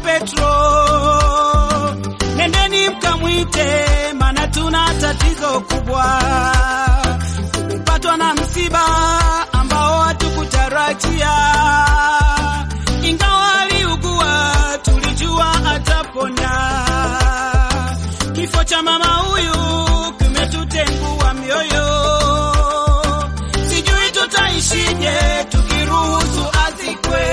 Petro, nendeni mkamwite, maana tuna tatizo kubwa. Tumepatwa na msiba ambao hatukutarajia, ingawa aliugua, tulijua atapona. Kifo cha mama huyu kimetutengua mioyo, sijui tutaishije tukiruhusu azikwe.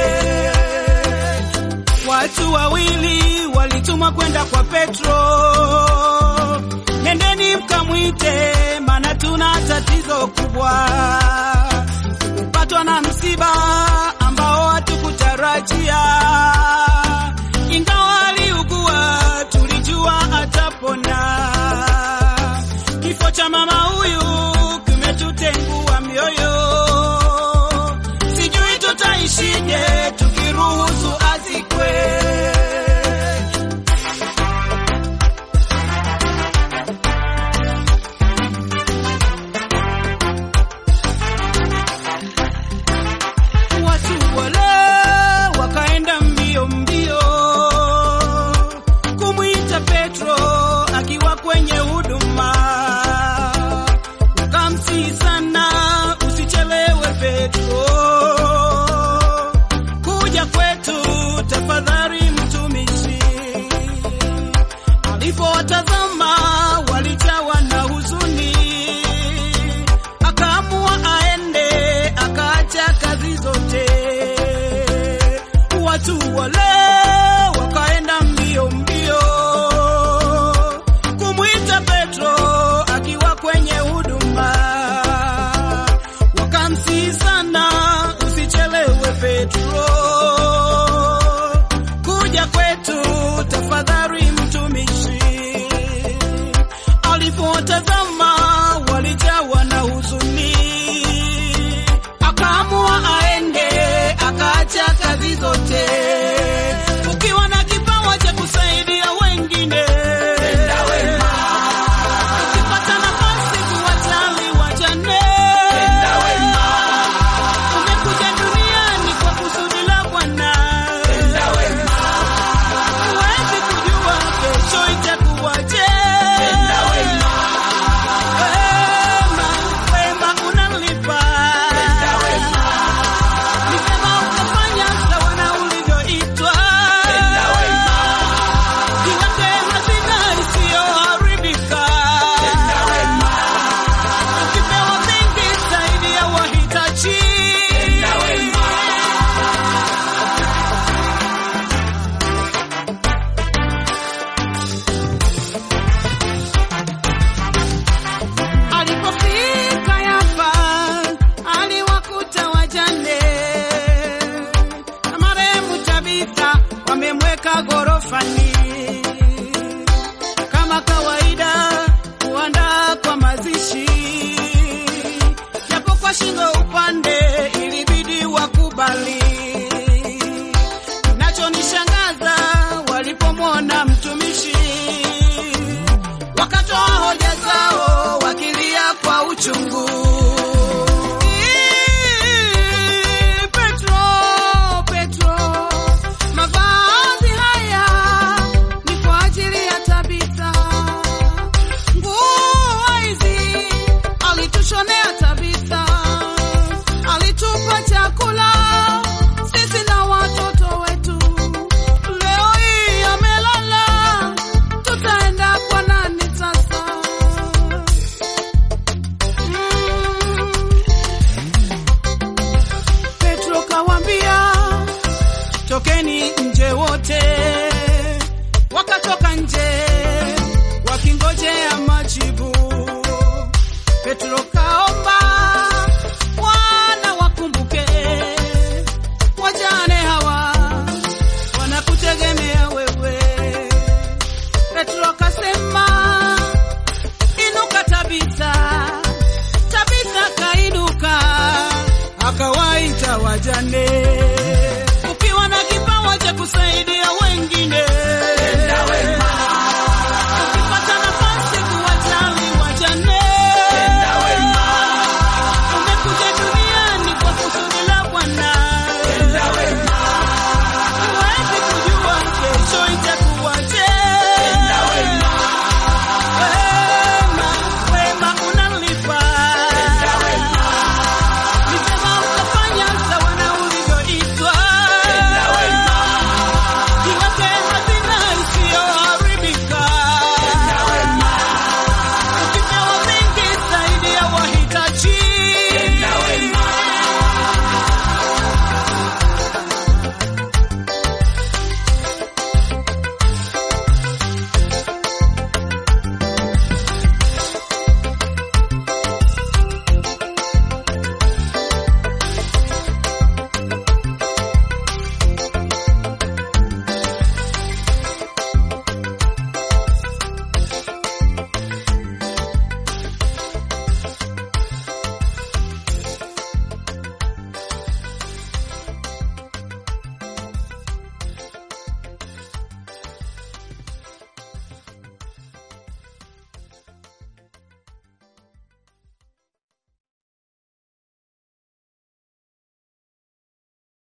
Watu wawili walitumwa kwenda kwa Petro, nendeni mkamwite, maana tuna tatizo kubwa. Tumepatwa na msiba ambao hatukutarajia, ingawa aliugua, tulijua atapona. Kifo cha mama huyu kimetutengua mioyo, sijui tutaishije tukiruhusu azikwe. Watu wale wakaenda mbio mbio kumwita Petro akiwa kwenye huduma, wakamsihi sana, usichelewe Petro, kuja kwetu tafadhali, mtumishi. Alipowatazama walijawa na huzuni, akaamua aende, akaacha kazi zote. Watu wale wakaenda mbio mbio kumwita Petro akiwa kwenye huduma, wakamsihi sana, usichelewe Petro, kuja kwetu tafadhali, mtumishi. Alipotazama walijawa na huzuni, akaamua aende, akaacha kazi zote. Ukiwa na kipawa cha kusaidia wengine, ukipata nafasi kuwajali wajane, umekuja duniani kwa kusudi la Bwana. Huwezi kujua kesho itakuwaje. Wema, wema unalipa. Ni vema ukafanya sawa na ulivyoitwa. Jiweke hazina isiyoharibika. Ukipewa mengi zaidi ya wahitaji. Alipofika Yafa aliwakuta wajane na marehemu Tabitha wamemweka ghorofani. Kama kawaida kuandaa kwa mazishi, japo kwa shingo upande ilibidi wakubali.